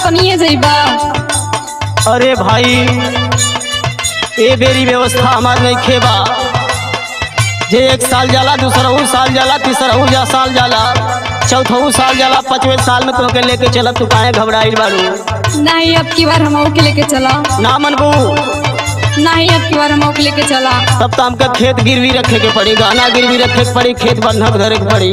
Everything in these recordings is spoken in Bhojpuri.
संगे जइबा अरे भाई ए बेरी व्यवस्था हमार नहीं खेबा जे एक साल जाला दूसरा साल जाला तीसरा जा साल जाला चौथऊ साल जाला पांचवे साल में तुमके लेके चलत तू काहे घबराइल बारू नहीं अब की बार हम के लेके चला ना मनबू नहीं अब की बार हम के लेके चला तब तो हमके खेत गिरवी रखे के पड़ी गहना गिरवी रखे के पड़ी खेत बंधक धरे के पड़ी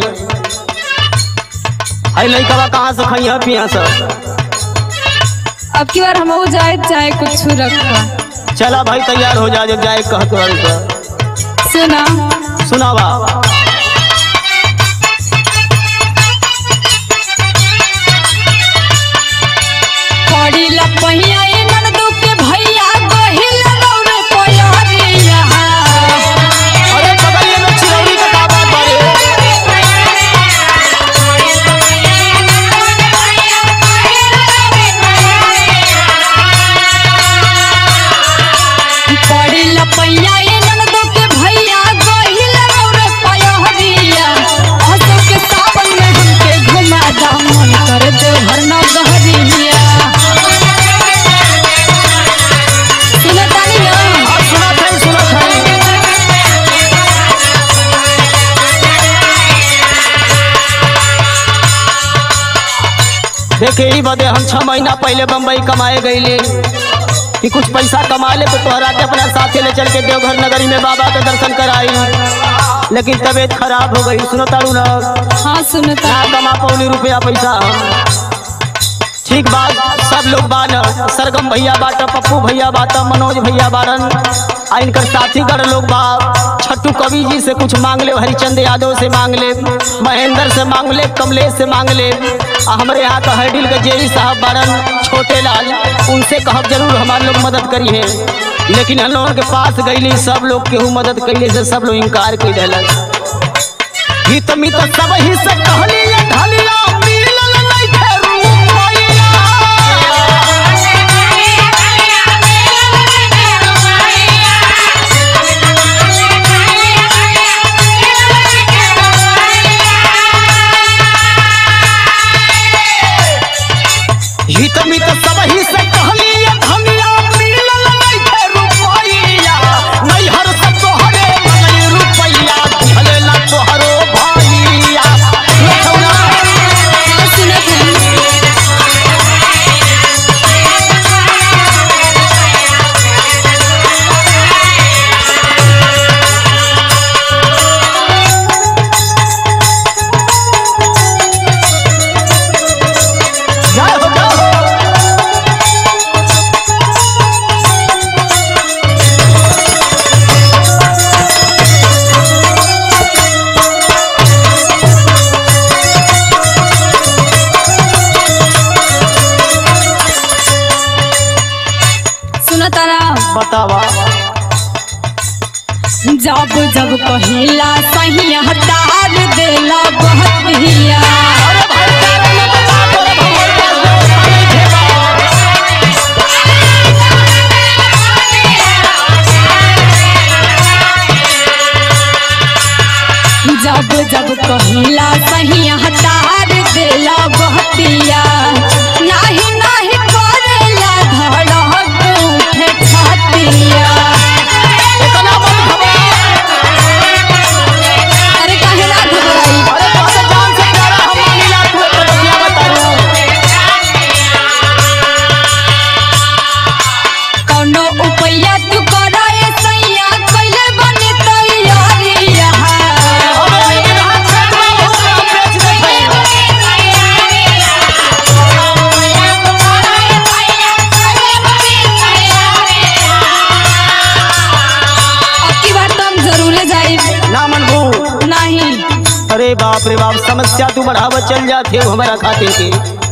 आई लइकवा कहाँ से खइया पिया सब अब की बार हम जाए चाहे कुछ रखा चला भाई तैयार हो जा जब जाए कहत बारू तो सुना सुनावा पड़ी ला पहिया ए ननदू के भैया गहिल दौड़े पयरिया अरे बगलिए में चिरौरी का का बात बारे पड़ी ला पहिया ए ननदू के भैया गहिल दौड़े पयरिया हंसो के सावन में हमके घुमा दा मन कर दे भरना गहरिया सुना तानी ना हाँ, सुना था सुना था देखे ही बदे हम छह महीना पहले बम्बई कमाए गईले कि कुछ पैसा कमा ले तो तोहरा के अपना साथे ले चल के देवघर नगरी में बाबा के दर्शन कराई लेकिन तबीयत खराब हो गई सुनो तारू ना हाँ सुनता ना कमा पौनी रुपया पैसा ठीक बात सब लोग बान सरगम भैया बाटा पप्पू भैया बाटा मनोज भैया बारन आ इनकर साथी गण लोग बा छट्टू कवि जी से कुछ मांग ले हरिचंद यादव से मांग ले महेंद्र से मांग ले कमलेश से मांग ले आ हमारे यहाँ का हरडिल के जेई साहब बारन छोटे लाल उनसे कहब जरूर हमारे लोग मदद करी है लेकिन हम लोगों के पास गईली सब लोग केहू मदद कैले से सब लोग इनकार कर दिलक हित मित सब ही से कहली ये ढलिया मिलल नइखे रुपैया हित मित सब ही से कहली ये ढलिया मिलल नइखे रुपैया नैहर से तोहरे मनई रुपैया भले ना तोहरो भैया लखौना हाँ सुनत है जय हो जय हो सुनता ना बतावा जब जब कहिला सही हटार देला बहतिया जब जब कहिला सही हटार देला बहतिया नाही नाही करेला धड़क उठे छातिया इतना मत घबरा अरे काहे ना घबराई अरे तोहरे जान से प्यारा हम मानिला तू एक बतिया बतारू कौनो उपैया तू कराए सैया कइले बने तैयारिया अबे लेकिन हाथ से ना हो हम बेच देते अब की बार तो हम जरूर जाए ना मनबू नहीं अरे बाप रे बाप समस्या तू बढ़ावा चल जाते हो हमारा खाते के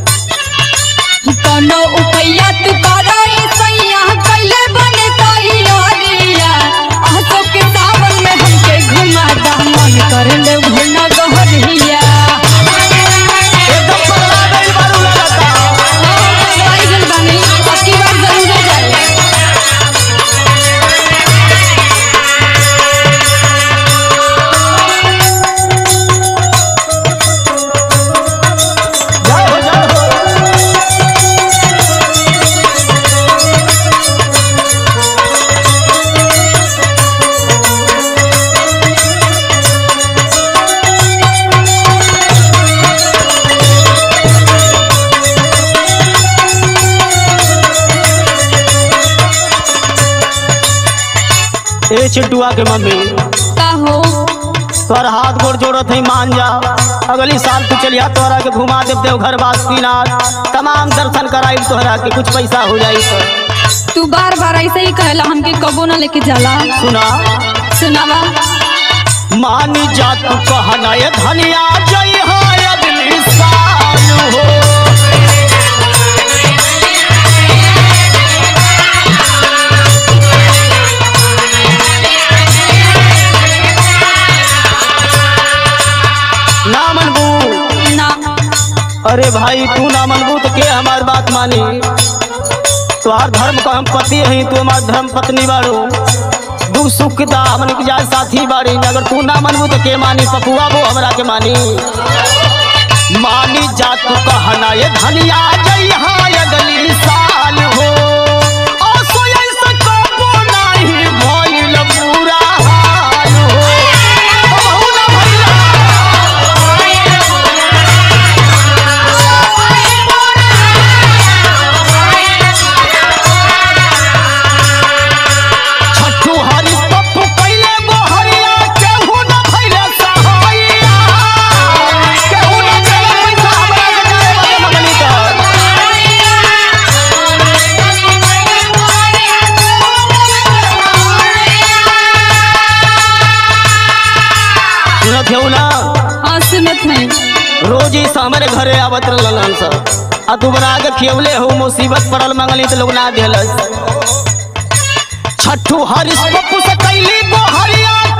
कौनो उपैया तू कराए सैया कइले बने तैयारिया आसो के सावन में हमके घुमा दा मन कर ले भुना गहरिया एकदम पगला गइल बारू लगता आई गल बानी अब की बार जरूर जाए जय हो जय हो ए चिट्टुआ के मम्मी का हो तोहर हाथ गोड़ जोड़त है मान जा अगली साल तू चलिया तोहरा के घुमा देव देवघर बासुकीनाथ तमाम दर्शन कराई तोहरा के कुछ पैसा हो जाई तो तू बार बार ऐसे ही कहला हमके कबो ना लेके जाला सुना सुनावा मान जा तू कहना ये धनिया जय हो अगली साल हो ना मनबू ना अरे भाई तू ना मनबू तो के हमार बात मानी तोहार धर्म का हम पति हई तू हमार धर्म पत्नी बाड़ू दुख सुख के दा हमन के जाए साथी बाड़ी अगर तू ना मनबू तो के मानी पपुआ वो हमरा के मानी मानी जा तू कहना ये धनिया जई हाय अगली साल हो ओ सोई सकबो नाही भइल पूरा हाल हो ओ बहु ना भइला छठू हरि पप्पू कैले गोहरिया केहू न भइले सहाइया केहू न देले पैसा हमरा के जाए वाला मंगली का सुनत हेऊ ना हाँ सुनत है रोज ही हमारे घरे आवत रहलन सब आ तू बना के खियवले हो मुसीबत पड़ल मंगली तो लोग ना देलस छठू हरिस पप्पू से कैली गोहरिया